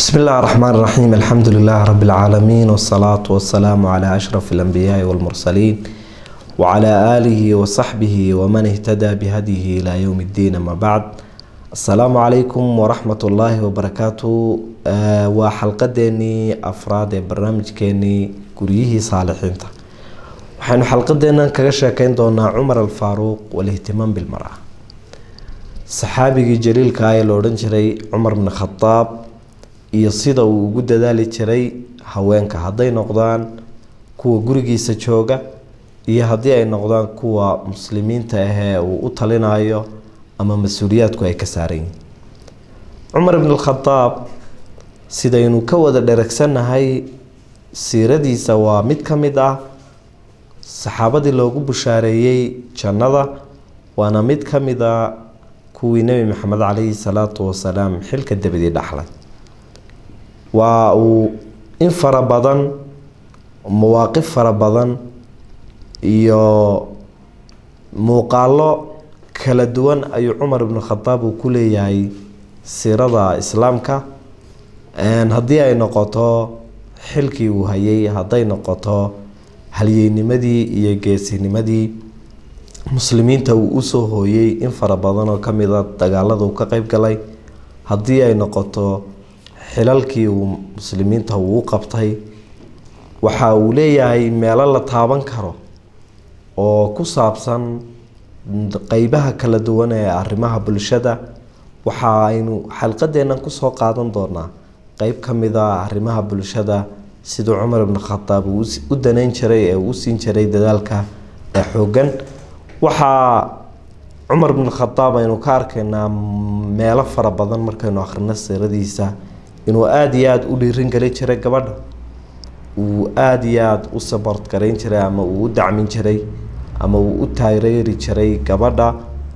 بسم الله الرحمن الرحيم الحمد لله رب العالمين والصلاة والسلام على أشرف الأنبياء والمرسلين وعلى آله وصحبه ومن اهتدى بهديه إلى يوم الدين ما بعد السلام عليكم ورحمة الله وبركاته آه وحلقديني أفراد برنامج كيني قريه صالحين waxaynu xalqadeennan kaga sheekeyn doonaa cumar alfaaruuq walihtimaam bilmara saxaabigii jaliilka ah ee la odhan jiray cumar bni khadaab iyo sida uu ugu dadaali jiray haweenka hadday noqdaan kuwa gurigiisa jooga iyo haddii ay noqdaan kuwa muslimiinta ahee uu u talinayo ama mas-uuliyaadku ay ka saaran yihiin cumar bni khadaab sidaynu ka wada dheragsannahay siiradiisa waa mid ka mid ah saxaabadii loogu bushaareeyey jannada waana mid ka mid a kuwii nebi maxamed caleyhi salaatu wasalaam xilka dabadii dhaxlay waa uu in fara badan mawaaqif fara badan iyo muuqaalo kala duwan ayuu cumar ibnu khadaab uu ku leeyahay siirada islaamka haddii ay noqoto xilkii uu hayay hadday noqoto halyeynimadii iyo geesinimadii muslimiinta uu usoo hooyey in fara badan oo kamid a dagaalada uu ka qeyb galay haddii ay noqoto xilalkii uu muslimiinta uu u qabtay waxa uu leeyahay meelo la taaban karo oo ku saabsan qeybaha kala duwan ee arrimaha bulshada waxa aynu xalqadeennan kusoo qaadan doonaa qeyb ka mid a arrimaha bulshada siduu cumar ibn khadaab uu u daneyn jiray ee uu siin jiray dadaalka ee xoogan waxaa cumar ibn khadaab aynu ka arkaynaa meelo fara badan markaynu akhrino siiradiisa inuu aada iyo aada u dhiirin gelin jiray gabadha uu aada iyo aada u sabort garayn jiray ama uu u dacmin jiray ama uu u taageeri jiray gabadha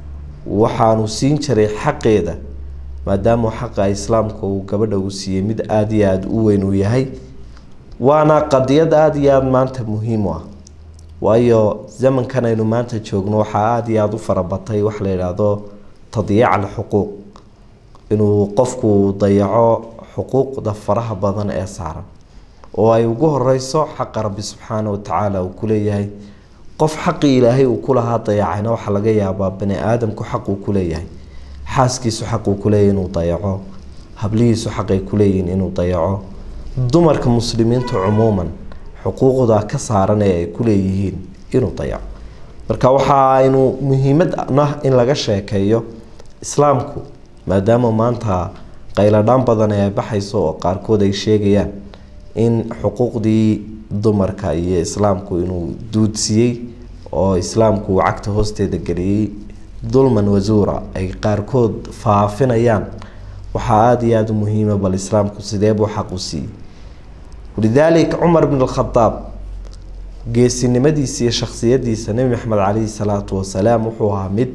waxaanu siin jiray xaqeeda maadaama xaqa islaamka uu gabadha uu siiyey mid aada iyo aada u weyn uu yahay waana qadiyad aada iyo aada maanta muhiim u ah waayo zamankan aynu maanta joogno waxaa aada iyo aada u farabatay wax la yidhaahdo tadyiic alxuquuq inuu qofku dayaco xuquuqda faraha badan ee saaran oo ay ugu horeyso xaqa rabbi subxaana watacaala uu kuleeyahay qof xaqii ilaahay uu kulahaa dayacayna waxaa laga yaabaa bani aadamku xaq uu kuleeyahay xaaskiisu xaq uu kuleeyahy inuu dayaco hablihiisu xaqay kuleeyihiin inuu dayaco dumarka muslimiinta cumuuman xuquuqda ka saaran ee ay kuleeyihiin inuu dayaco marka waxa aynu muhiimad nah in laga sheekeeyo islaamku maadaama maanta qayladhaan badan ee baxayso oo qaarkood ay sheegayaan in xuquuqdii dumarka iyo islaamku inuu duudsiyey oo islaamku uu cagta hoosteeda geliyey dulman wasuura ay qaarkood faafinayaan waxaa aada iyo aada u muhiima bal islaamku sidee buu xaq u siiyey walidaalika cumar bn alkhadaab geesinimadiisa iyo shaksiyadiisa nebi maxamed caleyhi salaatu wasalaam wuxuu ahaa mid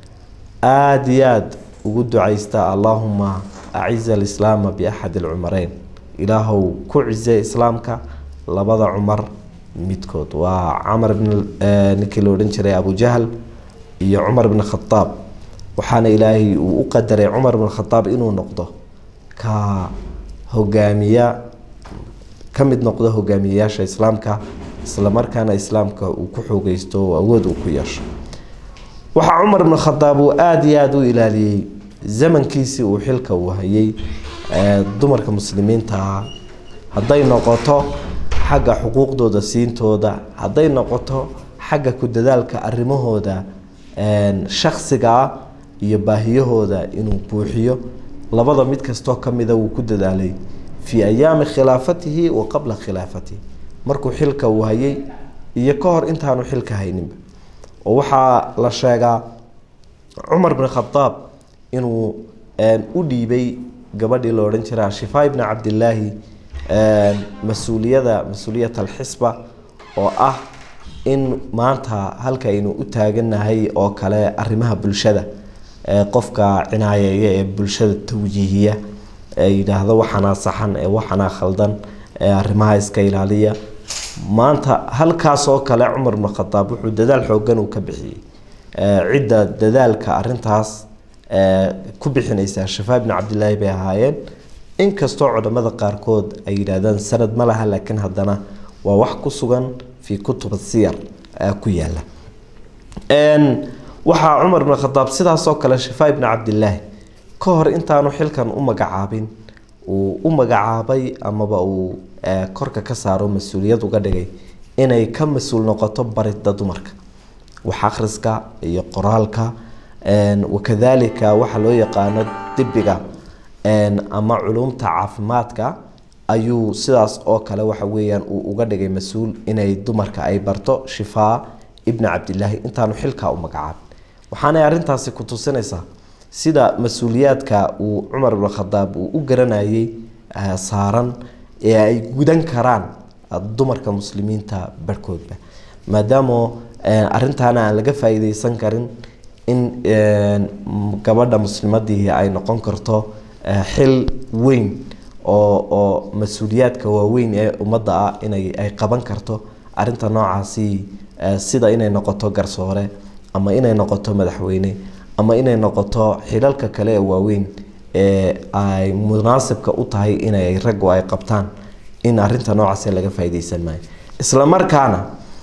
aada iyo aada ugu duceysta allaahuma aciza alislaama biaxad alcumareyn ilaahow ku cize islaamka labada cumar midkood waa camar bn ninkii la odhan jiray abujahl iyo cumar bn khadaab waxaana ilaahay uu u qadaray cumar bn khadaab inuu noqdo ka hogaamiya ka mid noqdo hogaamiyayaasha islaamka islamarkaana islaamka uu ku xoogeysto oo awood uu ku yeesho waxaa cumar bn khadaab uu aada iyo aada u ilaaliyey zamankiisii uu xilka uu hayay dumarka muslimiinta ah hadday noqoto xagga xuquuqdooda siintooda hadday noqoto xagga ku dadaalka arrimahooda shaksiga ah iyo baahiyahooda inuu buuxiyo labada mid kastoo kamida wuu ku dadaalay fii ayaami khilaafatihi wa qabla khilaafatihi markuu xilka uu hayay iyo ka hor intaanu xilka hayninba oo waxaa la sheegaa cumar bn khadaab inuu u dhiibay gabadhii la odhan jiray shifaa ibni cabdilaahi mas-uuliyada mas-uuliyat alxisba oo ah in maanta halka aynu u taaganahay oo kale arrimaha bulshada qofka cinaayeeya ee bulshada tawjiihiya ee yidhaahdo waxanaa saxan ee waxanaa khaldan ee arrimaha iska ilaaliya maanta halkaas oo kale cumar bn khadaab wuxuu dadaal xoogan uu ka bixiyey cidda dadaalka arintaas ku bixinaysaa shafaa bni cabdilaahi bay ahaayeen inkastoo cudamada qaarkood ay yidhaahdaan sanad ma laha laakiin haddana waa wax ku sugan fii kutuba siyar ku yaala waxaa cumar ibn khadaab sidaasoo kale shifaa ibni cabdilaahi ka hor intaanu xilkan u magacaabin uu u magacaabay amaba uu korka ka saaro mas-uuliyad uga dhigay inay ka mas-uul noqoto barida dumarka wax akhriska iyo qoraalka wakadalika waxa loo yaqaano dibiga ama culumta caafimaadka ayuu sidaas oo kale waxa weeyaan uu uga dhigay mas-uul inay dumarka ay barto shifaa ibni cabdilaahi intaanu xilkaa u magacaabin waxaanay arrintaasi ku tusinaysaa sida mas-uuliyaadka uu cumar ibn khadaab uu u garanayay saaran ee ay gudan karaan dumarka muslimiinta barhkoodba maadaama arrintaana aan laga faa-iideysan karin in gabadha muslimadii ay noqon karto xil weyn oo oo mas-uuliyaadka waaweyn ee ummadda ah inay ay qaban karto arrinta noocaasi sida inay noqoto garsoore ama inay noqoto madaxweyne ama inay noqoto xilalka kale ee waaweyn ee ay munaasibka u tahay inay raggu ay qabtaan in arrinta noocaasi laga faa-ideysan maayo isla markaana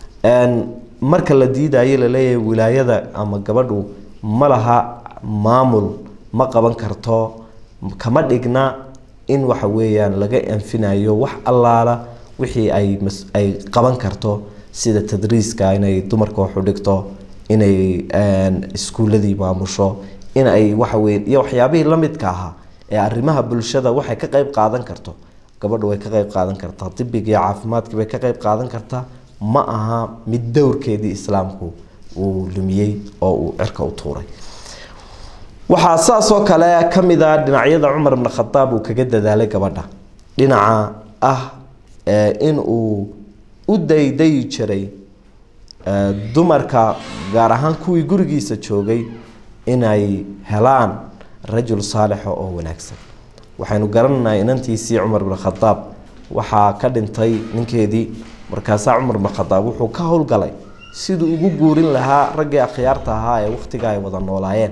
marka la diidayo laleeyahay wilaayada ama gabadhu ma laha maamul ma qaban karto kama dhigna in waxa weeyaan laga anfinayo wax allaala wixii ay ay qaban karto sida tadriiska inay dumarka waxu dhigto inay iskuuladii maamusho in ay waxaweye iyo waxyaabihii lamidka ahaa ee arrimaha bulshada waxay ka qeyb qaadan karto gabadhu way ka qeyb qaadan kartaa dibiga iyo caafimaadkii bay ka qeyb qaadan kartaa ma aha mid dowrkeedii islaamku uu lumiyey oo uu cirka u tuuray waxaa saasoo kale kamid a dhinacyada cumar ibn khadaab uu kaga dadaalay gabadha dhinaca ah in uu u daydayi jiray dumarka gaar ahaan kuwii gurigiisa joogay inay helaan rajul saalixa oo wanaagsan waxaynu garanaynaa inantiisii cumar ibn khadaab waxaa ka dhintay ninkeedii markaasaa cumar ibn khadaab wuxuu ka howlgalay siduu ugu guurin lahaa raggii akhyaarta ahaa ee wakhtiga ay wada noolaayeen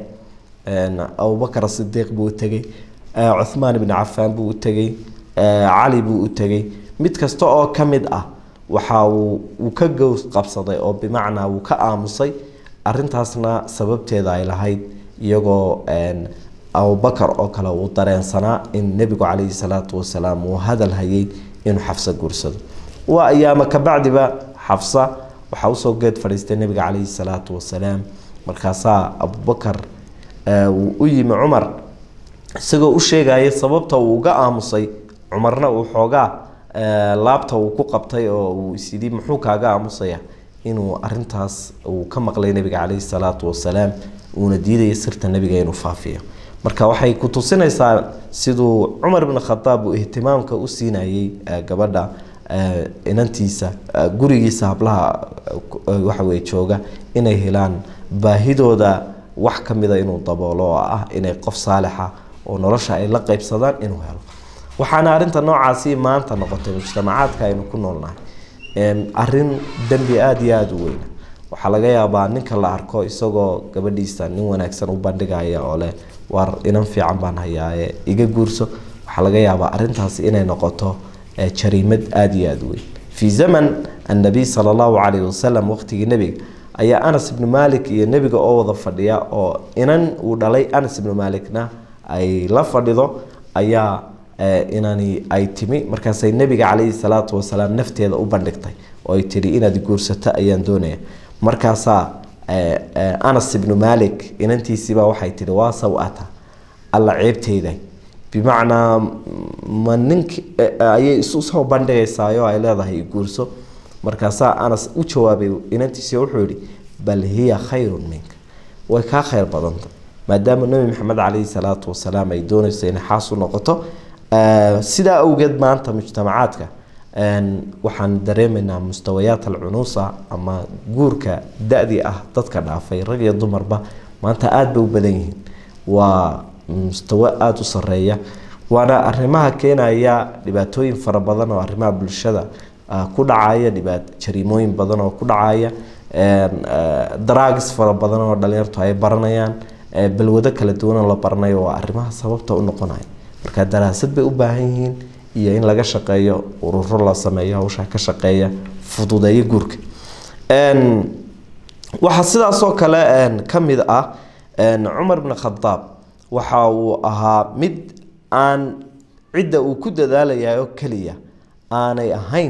abubakar sidiiq buu u tegey cuhmaan ibni cafaan buu u tegey cali buu u tegey mid kasta oo ka mid ah waxa uu uu ka gows qabsaday oo bimacnaa wuu ka aamusay arintaasna sababteeda ay lahayd iyagoo abubakar oo kale uu dareensanaa in nebigu calayhi salaatu wasalaam uu hadal hayay inuu xafsa guursado waa ayaama kabacdiba xafsa waxaa usoo geed fadhiistay nebiga calayhi salaatu wasalaam markaasaa abubakar uu u yimi cumar isagoo u sheegaya sababta uu uga aamusay cumarna uu xoogaa laabta uu ku qabtay oo uu isyidhi muxuu kaaga aamusaya inuu arintaas uu ka maqlay nebiga calayhi salaatu wasalaam uuna diidaya sirta nebiga inuu faafiyo marka waxay ku tusinaysaa siduu cumar ibn khadaab uu ihtimaamka u siinayay gabadha inantiisa gurigiisa hablaha waxaweye jooga inay helaan baahidooda wax kamida inuu daboolo oo ah inay qof saalixa oo nolosha ay la qeybsadaan inuu helo waxaana arinta noocaasi maanta noqotay mujtamacaadka aynu ku noolnahay arin dembi aada iyo aada u weyn waxaa laga yaabaa ninka la arko isagoo gabadhiisa nin wanaagsan u bandhigaya oo leh war inan fiican baan hayaaye iga guurso waxaa laga yaabaa arintaasi inay noqoto jariimad aada iyo aada u weyn fii zaman annabiy sala allahu calayhi wasalam waqtigii nebiga ayaa anas ibnu malik iyo nebiga oo wada fadhiya oo inan uu dhalay anas ibnu malikna ay la fadhido ayaa inani ay timi markaasay nebiga calayhi salaatu wasalaam nafteeda u bandhigtay oo ay tihi inaad guursato ayaan doonaya markaasaa anas ibnu malik inantiisiibaa waxay tihi waa saw-ata alla ceebteyda bimacnaa ma nink ayay isu soo bandhigaysaayoo ay leedahay guurso markaasaa anas u jawaabay inantiisi wuxuu yihi bal hiya khayrun minka way kaa khayr badanta maadaama nebi maxamed calayhi salaatu wasalaam ay doonayso inay xaas u noqoto sidaa awgeed maanta mujtamacaadka waxaan dareemaynaa mustawayaat alcunuusa ama guurka da-dii ah dadka dhaafay rag iyo dumarba maanta aada bay u badan yihiin waa mustawo aada u sareeya waana arrimaha keenaya dhibaatooyin fara badan oo arrimaha bulshada ku dhacaya dhibaat jariimooyin badan oo ku dhacaya daragis fara badan oo dhalinyartu ay baranayaan balwado kala duwanoo la baranayo waa arrimaha sababta u noqonaya marka daraasad bay u baahan yihiin iyo in laga shaqeeyo ururo la sameeyo hawshaa ka shaqeeya fududeeyo guurka waxaa sidaasoo kale ka mid ah cumar bn khadaab waxa uu ahaa mid aan cidda uu ku dadaalaya oo keliya aanay ahayn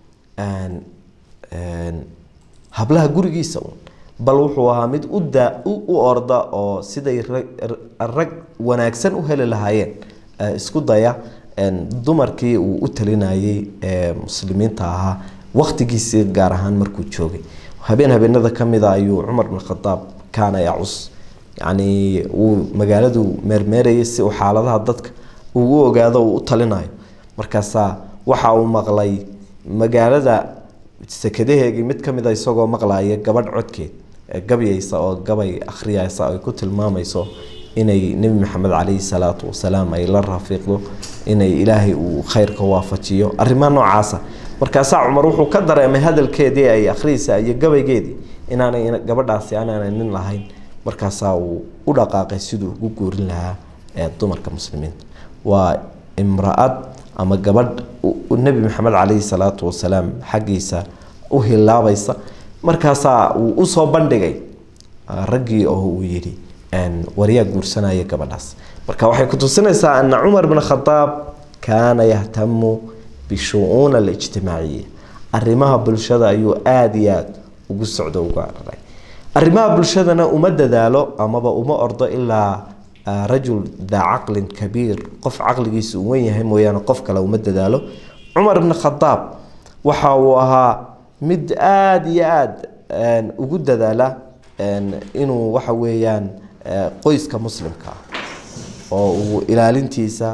hablaha gurigiisa un bal wuxuu ahaa mid uda u orda oo siday rag wanaagsan u heli lahaayeen isku daya dumarkii uu u talinayay ee muslimiinta ahaa waktigiisii gaar ahaan markuu joogay habeen habeenada kamida ayuu cumar bin khadaab kaana yacus yacni uu magaaladu meermeerayay si uu xaaladaha dadka uu u ogaado uu u talinayo markaasaa waxa uu maqlay magaalada sekadaheegii mid kamida isagoo maqlaya gabadh codkeed gabyaysa oo gabay akhriyaysa ay ku tilmaamayso inay nebi maxamed caleyhi salaatu wasalaam ay la rafiiqdo inay ilaahay uu khayrka waafajiyo arrimaha noocaasa markaasaa cumar wuxuu ka dareemay hadalkeedii ay akhriyaysa iyo gabaygeedii inaanay gabadhaasi anaanay nin lahayn markaasaa uu u dhaqaaqay siduu ugu guurin lahaa ee dumarka muslimiinta waa imra-ad ama gabadh nebi maxamed caleyhi salaatu wasalaam xaggiisa u hilaabaysa markaasaa uu usoo bandhigay raggii oo uu yidhi waryaa guursanaya gabadhaas marka waxay kutusinaysaa ana cumar bn khadaab kaana yahtamu bishu-uun alijtimaaciya arrimaha bulshada ayuu aada iyo aada ugu socdo uga araray arrimaha bulshadana uma dadaalo amaba uma ordo ilaa rajul daa caqlin kabiir qof caqligiisa uu wen yahay mooyaane qof kale uma dadaalo cumar bn khadaab waxa uu ahaa mid aada iyo aada ugu dadaala inuu waxa weeyaan qoyska muslimka ah oo uu ilaalintiisa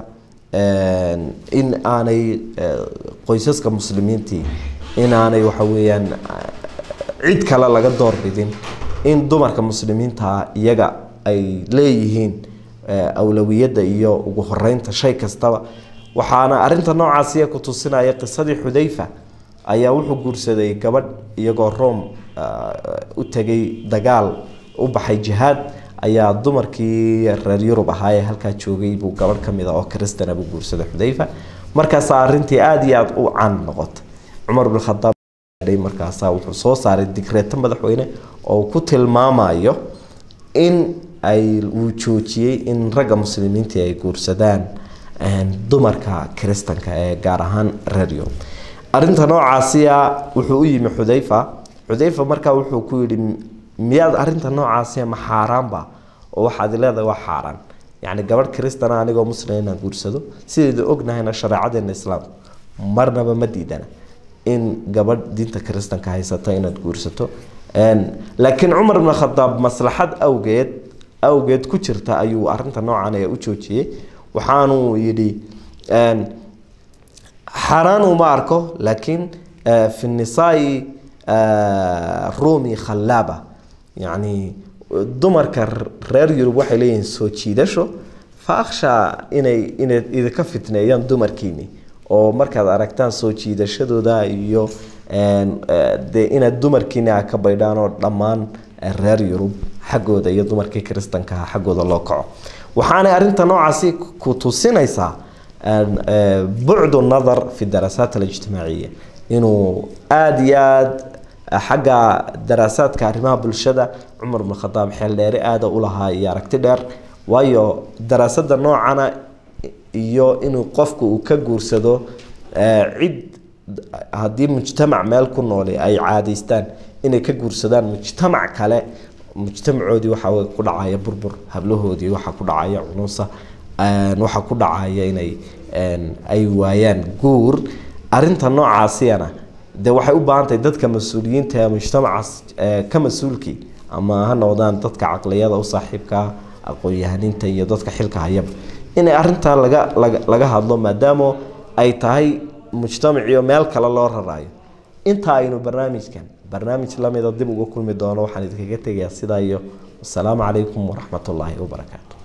in aanay qoysaska muslimiintii in aanay waxa weeyaan cid kale laga doorbidin in dumarka muslimiintaa iyaga ay leeyihiin awlawiyadda iyo ugu horeynta shay kastaba waxaana arinta noocaasiya ku tusinaya qisadii xudayfa ayaa wuxuu guursaday gabadh iyagoo rome u tegay dagaal u baxay jihaad ayaa dumarkii reer yurub ahaa ee halkaa joogay buu gabadh kamid a oo kristana buu guursaday xudayfa markaasaa arintii aada iyo aada u caan noqotay cumar bin khadaab markaasaa wuxuu soo saaray digreeto madaxweyne oo ku tilmaamayo in ay uu joojiyey in ragga muslimiintii ay guursadaan dumarka kiristanka ee gaar ahaan reer yurub arinta noocaasiya wuxuu u yimi xudayfa xudayfa markaa wuxuu ku yidhi miyaad arinta noocaasiya ma xaaraanba oo waxaad leedahay waa xaaraan yacni gabadh kristana anigoo muslim inaan guursado sidayda ognahayna shareecadeena islaamku marnaba ma diidana in gabadh diinta kiristanka haysata inaad guursato laakiin cumar bn khadaab maslaxad awgeed awgeed ku jirta ayuu arinta noocan ee u joojiyey waxaanuu yidhi xaaraan uma arko laakiin fi nisaai rumi khalaaba yacni dumarka reer yurub waxay leeyihiin soo jiidasho fa akhshaa inay inay idinka fitneeyaan dumarkiini oo markaad aragtaan soo jiidashadooda iyo dee inaad dumarkiini a ka baydhaan oo dhammaan reer yurub xaggooda iyo dumarkii kiristankaha xaggooda loo kaco waxaanay arinta noocaasi ku tusinaysaa bucdu nadar fi daraasaat alijtimaaciya inuu aada iyo aada xagga daraasaadka arrimaha bulshada cumar bn khadaab xeel dheere aada u lahaa iyo aragti dheer waayo daraasada noocana iyo inuu qofku uu ka guursado cid haddii mujtamac meel ku nooli ay caadaystaan inay ka guursadaan mujtamac kale mujtamacoodii waxaa ku dhacaya burbur hablahoodii waxaa ku dhacaya cunusa waxaa ku dhacaya inay ay waayaan guur arinta noocaasiyana dee waxay u baahan tahay dadka mas-uuliyiinta ee mujtamacaas ka mas-uulkii ama ha noqdaan dadka caqliyada u saaxiibkaa aqoon-yahaninta iyo dadka xilka hayaba inay arintaa laga laga laga hadlo maadaama ay tahay mujtamaciyo meel kale loo raraayo inta aynu barnaamijkan barnaamij lamida dib uga kulmi doono waxaan idinkaga tegayaa sidaa iyo wasalaamu calaykum waraxmat ullaahi wabarakaatu